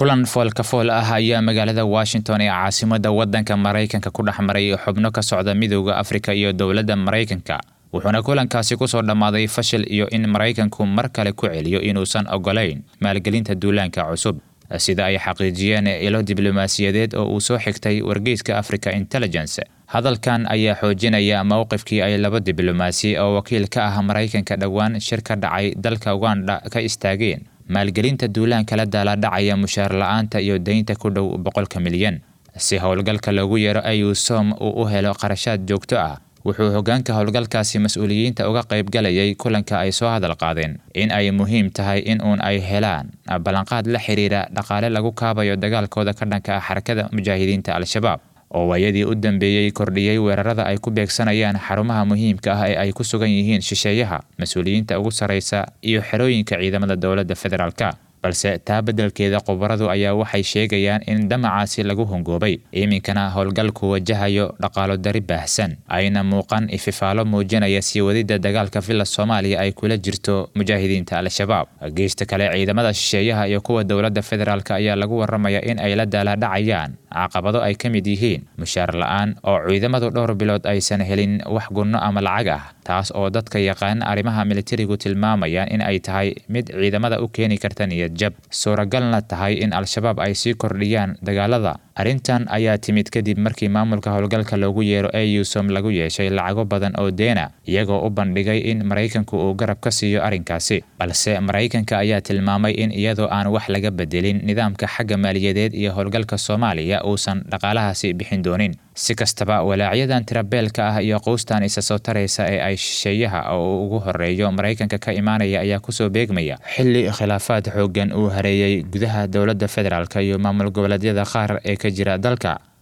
kulan foolka fool ah ayaa magaalada washington ee caasimadda waddanka maraykanka ku dhex maray xubno ka socda midowda afrika iyo dowladda maraykanka wuxuuna kulankaasi kusoo dhammaaday fashil iyo in maraykanku mar kale ku celiyo inuusan ogolayn maalgelinta duulaanka cusub sida ay xaqiijiyeen ilo diblomaasiyadeed oo uu soo xigtay wargeyska africa intelligence hadalkan ayaa xoojinaya mowqifkii ay laba diblomaasi oo wakiil ka ah maraykanka dhowaan shir ka dhacay dalka uganda ka istaageen maalgelinta duulaanka la daaladhacaya mushaar la-aanta iyo deynta ku dhow boqolka milyan si howlgalka loogu yeero ayusom uu u helo qarashaad joogto ah wuxuu hoggaanka howlgalkaasi mas-uuliyiinta uga qaybgalayay kulanka ay soo hadal qaadeen in ay muhiim tahay in uun ay helaan ballanqaad la xiriira dhaqaale lagu kaabayo dagaalkooda ka dhanka ah xarakada mujaahidiinta al-shabaab oo waayadii u dambeeyey kordhiyey weerarada ay ku beegsanayaan xarumaha muhiimka ah ee ay ku sugan yihiin shisheeyaha mas-uuliyiinta ugu sarraysa iyo xerooyinka ciidamada dowladda federaalka balse taa beddelkeeda khubaradu ayaa waxay sheegayaan in damacaasi lagu hongoobay iminkana howlgalku wajahayo dhaqaalo dari baahsan ayna muuqan ififaalo muujinaya sii wadidda dagaalka villa soomaaliya ay kula jirto mujaahidiinta al-shabaab geysta kale ciidamada shisheeyaha iyo kuwa dowladda federaalk ayaa lagu waramaya in ay la daaladhacayaan caqabado ay ka mid yihiin mushaar la-aan oo ciidamadu dhowr bilood aysan helin wax gunno ama lacag ah taas oo dadka yaqaan arrimaha militarigu tilmaamayaan in ay tahay mid ciidamada u keeni karta niyad jab suuragalna tahay in al-shabaab ay sii kordhiyaan dagaalada arrintan ayaa timid kadib markii maamulka howlgalka loogu yeero eusom lagu yeeshay lacago badan oo deena iyagoo u bandhigay in maraykanku uu garab ka siiyo arrinkaasi balse maraykanka ayaa tilmaamay in iyadoo aan wax laga bedelin nidaamka xagga maaliyadeed iyo howlgalka soomaaliya uusan dhaqaalahaasi bixin doonin si kastaba walaacyadan tirabeelka ah iyo quustan isa soo taraysa ee ay shisheeyaha oo ugu horeeyo maraykanka ka imaanaya ayaa kusoo beegmaya xilli khilaafaad xooggan uu hareeyey gudaha dowladda federaalk iyo maamul goboleedyada qaar ee ka jira dalka